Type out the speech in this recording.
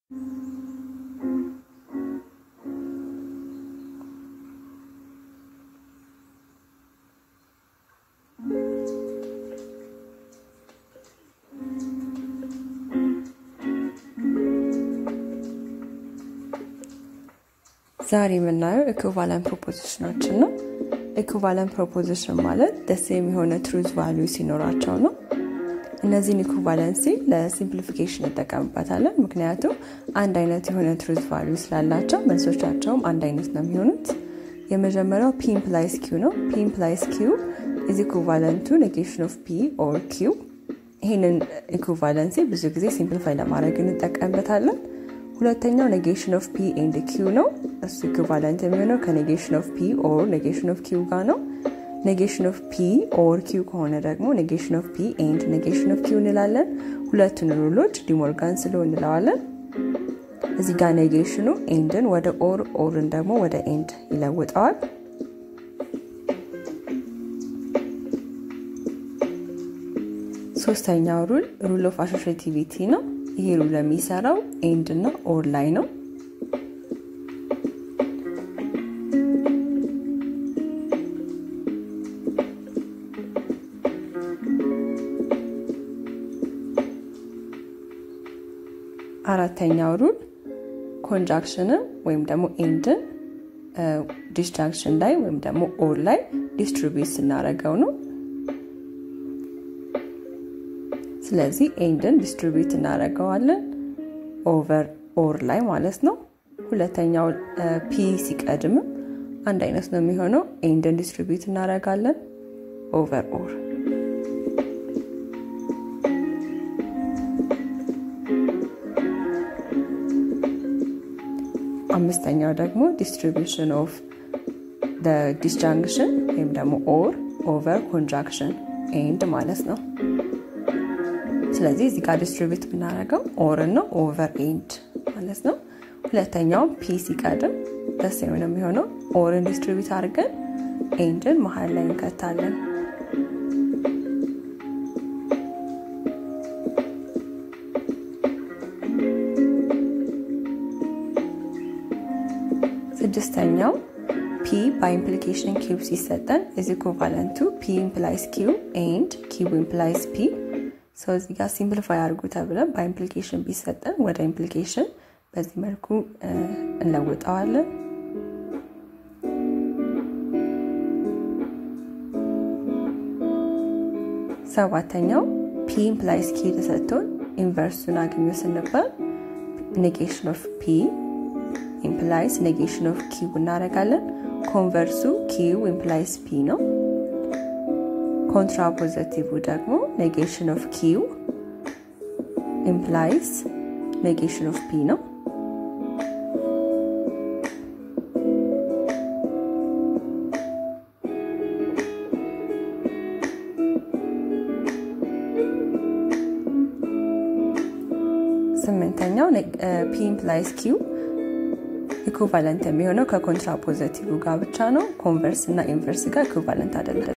ዛሬ የምናየው ኢኩቫለንት ፕሮፖዚሽኖችን ነው። ኢኩቫለንት ፕሮፖዚሽን ማለት ደስ የሚሆነ ትሩዝ ቫሉ ሲኖራቸው ነው። እነዚህን ኢኩቫለንሲ ለሲምፕሊፊኬሽን እንጠቀምበታለን። ምክንያቱም አንድ አይነት የሆነ ትሩዝ ቫሉ ስላላቸው መልሶቻቸውም አንድ አይነት ነው የሚሆኑት። የመጀመሪያው ፒ ኢምፕላይስ ኪው ነው። ፒ ኢምፕላይስ ኪው ኢዝ ኢኩቫለንቱ ኔጌሽን ኦፍ ፒ ኦር ኪው። ይህንን ኢኩቫለንሲ ብዙ ጊዜ ሲምፕሊፋይ ለማድረግ እንጠቀምበታለን። ሁለተኛው ኔጌሽን ኦፍ ፒ ኤንድ ኪው ነው። እሱ ኢኩቫለንት የሚሆነው ከኔጌሽን ኦፍ ፒ ኦር ኔጌሽን ኦፍ ኪው ጋር ነው። ኔጌሽን ኦፍ ፒ ኦር ኪው ከሆነ ደግሞ ኔጌሽን ኦፍ ፒ ኤንድ ኔጌሽን ኦፍ ኪው እንላለን። ሁለቱን ሩሎች ዲሞርጋን ስሎ እንለዋለን። እዚህ ጋር ኔጌሽኑ ኤንድን ወደ ኦር ኦርን ደግሞ ወደ ኤንድ ይለውጠዋል። ሶስተኛው ሩል ሩል ኦፍ አሶሽቲቪቲ ነው። ይሄ ሩል የሚሰራው ኤንድ እና ኦር ላይ ነው። አራተኛው ሩል ኮንጃክሽንን ወይም ደግሞ ኤንድን ዲስጃንክሽን ላይ ወይም ደግሞ ኦር ላይ ዲስትሪቢዩት ስናደርገው ነው። ስለዚህ ኤንድን ዲስትሪቢዩት እናደርገዋለን ኦቨር ኦር ላይ ማለት ነው። ሁለተኛው ፒ ሲቀድምም አንድ አይነት ነው የሚሆነው። ኤንድን ዲስትሪቢዩት እናደርጋለን ኦቨር ኦር። አምስተኛው ደግሞ ዲስትሪቢዩሽን ኦፍ ዲስጃንክሽን ወይም ደግሞ ኦር ኦቨር ኮንጃክሽን ኤንድ ማለት ነው። ስለዚህ እዚህ ጋር ዲስትሪቢዩት ብናደርገው ኦር ነው ኦቨር ኤንድ ማለት ነው። ሁለተኛውም ፒ ሲቀድም ደስ የሆነ የሚሆነው ኦርን ዲስትሪቢዩት አድርገን ኤንድን መሀል ላይ እንከታለን። ስድስተኛው ፒ በኢምፕሊኬሽን ኪው ሲሰጠን ኢዝ ኢኩቫለንት ቱ ፒ ኢምፕላይስ ኪው ኤንድ ኪው ኢምፕላይስ ፒ ሰው እዚህ ጋር ሲምፕሊፋይ አድርጉ ተብለን በኢምፕሊኬሽን ቢሰጠን ወደ ኢምፕሊኬሽን በዚህ መልኩ እንለውጠዋለን። ሰባተኛው ፒ ኢምፕላይስ ኪው ተሰጥቶን ኢንቨርሱን አግኙ ስንባል ኔጌሽን ኦፍ ፒ ኢምፕላይስ ኔጌሽን ኦፍ ኪው እናደርጋለን። ኮንቨርሱ ኪው ኢምፕላይስ ፒ ነው። ኮንትራፖዘቲቭ ደግሞ ኔጌሽን ኦፍ ኪው ኢምፕላይስ ኔጌሽን ኦፍ ፒ ነው። ስምንተኛው ፒ ኢምፕላይስ ኪው ኢኩቫለንት የሚሆነው ከኮንትራፖዘቲቭ ጋር ብቻ ነው። ኮንቨርስ እና ኢንቨርስ ጋር ኢኩቫለንት አይደለም።